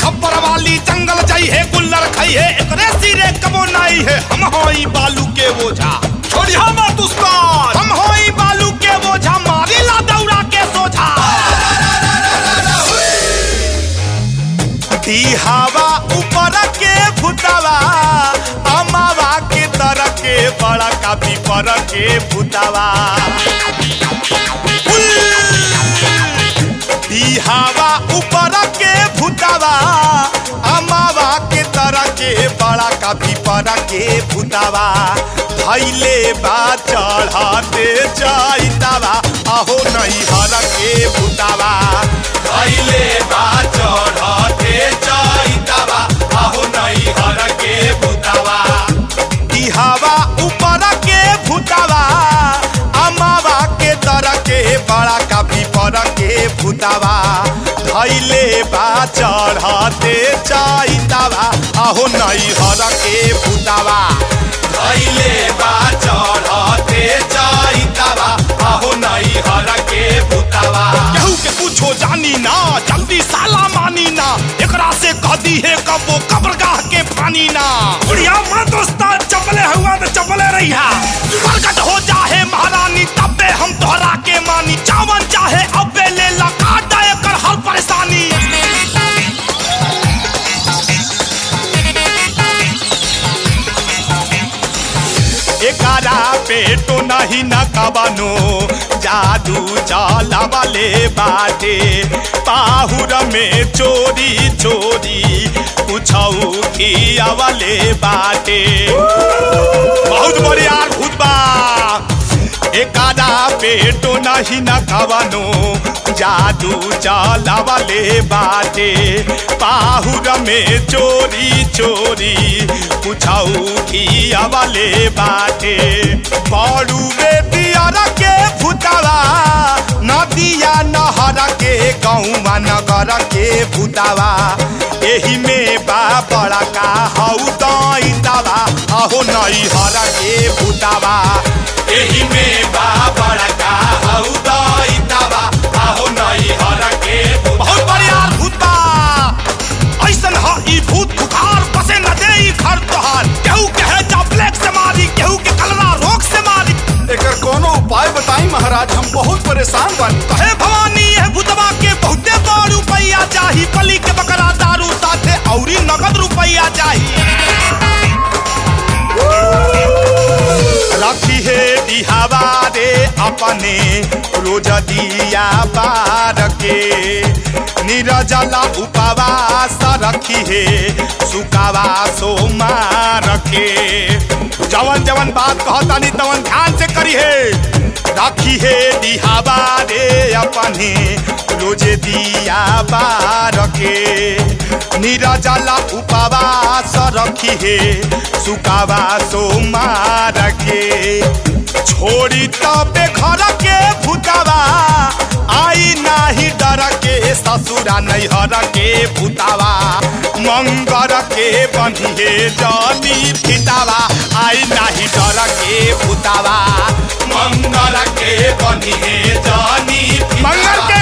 खबर वाली जंगल जाई है गुल्लर खाई है एकरे सिरे कबो नाई है हम होई बालू के बोझा छोड़िया मत उसका हम होई बालू के बोझा मारी ला दौड़ा के सोझा दी हवा ऊपर के भूतावा अमावा के तर के बड़ा काफी पर के भूतावा दी हवा ऊपर के भूतावा अमावा के तर के बड़ा काफी पर के भूतावा धैले बा चढ़ाते जाइतावा अहो नहीं हर के भूतावा धैले बा चढ़ाते जाइतावा अहो नहीं हर के भूतावा दी हवा ऊपर के भूतावा अमावा के तर के बड़ा काफी पर के भूतावा धैले बा चढ़ाते जाइतावा अहो नहीं हर के भूतावा धैले बा चढ़ाते जाइतावा अहो नहीं हर के भूतावा केहू के पूछो जानी ना जल्दी साला मानी ना एकरा से कह दी है कबो कब्रगाह के पानी ना छोड़िया मत उसका चपले हुआ तो चपले रही प्रकट हो जाहे महारानी तबे हम तोहरा के मानी चावन चाहे अबे ले ला काट दे कर हर परेशानी एकारा पेटो नहीं न कबनो जादू चला वाले बाटे पाहुर में चोरी चोरी कुछ किया वाले बाटे बहुत बढ़िया भूत बा एकादा पेटो नहीं न कवनो जादू चला वाले बाटे पाहुर में चोरी चोरी पुछाऊ किया वाले बाटे बड़ू बेदियर के भूतावा नदिया नहर के गौवा नगर के भूतावा एही में बा बड़ा का हऊ दैतावा अहो नई हर के भूतावा एही में बा बड़ा का हऊ दैतावा अहो नई हर के बहुत बढ़िया भूत बा ऐसन ह ई भूत खुखार बसे न दे ई घर तोहार केहू के है जा ब्लैक से मारी केहू के कलरा रोग से मारी एकर कोनो उपाय बताई महाराज हम बहुत परेशान बानी कहे भवानी है भूतवा के बहुते बड़ रुपैया चाही बलि के बकरा दारू साथे औरी नगद रुपैया चाही रखी है दिहावा रे अपने रोज दिया बार के निरजला उपवास रखी है सुकावा सोमार के जवन जवन बात कहता नहीं तवन ध्यान से करी है राखी है दिहावा रे अपने रोज दिया बार के निरजला उपवास रखी है सुकावा सोमार के छोड़ी तबे घर के भूतावा आई नाही डर के ससुरा नैहर के भूतावा मंगर के बनिए जनी फितावा आई नाही डर के भूतावा मंगर के बनिए जनी मंगर के